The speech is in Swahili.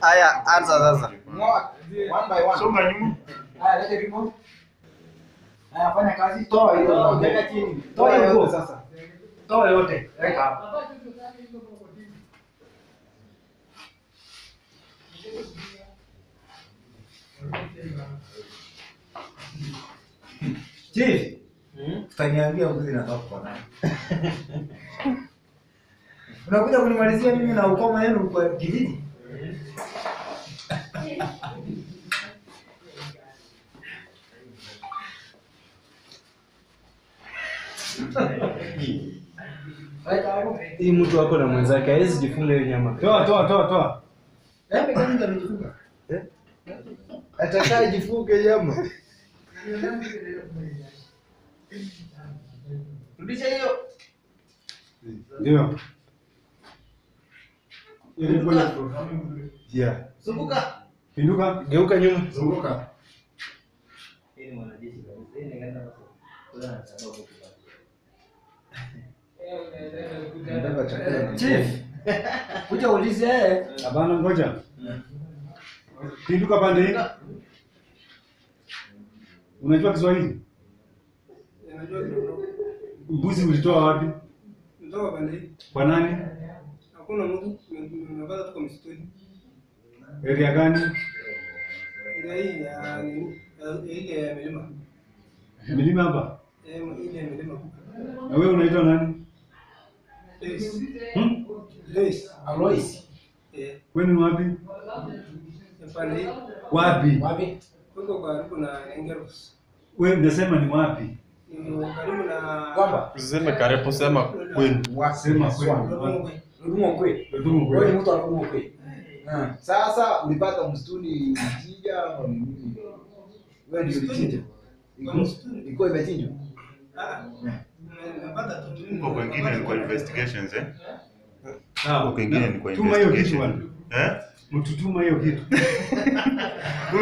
Haya, anza sasa. One by one. Songa nyuma. Haya, lete remote. Haya, fanya kazi. Toa hiyo. Weka chini. Toa hiyo nguo sasa. Toa yote. Weka hapa. Chief, utaniambia mbuzi natoka kwa nani? Unakuja kunimalizia mimi na ukoma yenu kwa kijiji? Hii mtu wako na mwenzake hawezi jifunga hiyo nyama. Toa, toa, toa, toa. Eh, mekani ndo amejifunga. Atakaye jifunge nyama. Rudisha hiyo. Ndio. Ili ngoja. Yeah. Zunguka. Pinduka. Geuka nyuma. Zunguka. Nataka chakula. Chief. Kuja ulize yeye. Hapana, ngoja. Pinduka pande hii. Unajua Kiswahili? Mbuzi ulitoa wapi? Kutoka pande hii. Kwa nani? Hakuna mtu nimepata tuko msituni. Area gani? Ile hii ya nini? Ya- Ile ya milima. Milima hapa. Eh, ile ya milima. Na wewe unaitwa nani? Lois. Hmm? Lois. Alois. Eh, Kwenu ni wapi? ya pande hii. Wapi? Wapi? Kuko karibu na Engeros. Wewe unasema ni wapi? Ni karibu na Kwamba Usiseme karibu, sema kwenu. Sema kwenu. Lodongwe. Rudumo kwe. Ndio Wewe ni mtu wa Rudumo kwe. Ah. Sasa ulipata msituni ulichinja au ni nini? Wewe ndio ulichinja. Kwa msituni. Ilikuwa imechinjwa. Ah. Nimepata tu. Huko kwengine ni kwa investigations eh? Sawa. Huko kwengine ni kwa Tuma hiyo kitu investigation. bwana. Eh? Mtutuma hiyo kitu.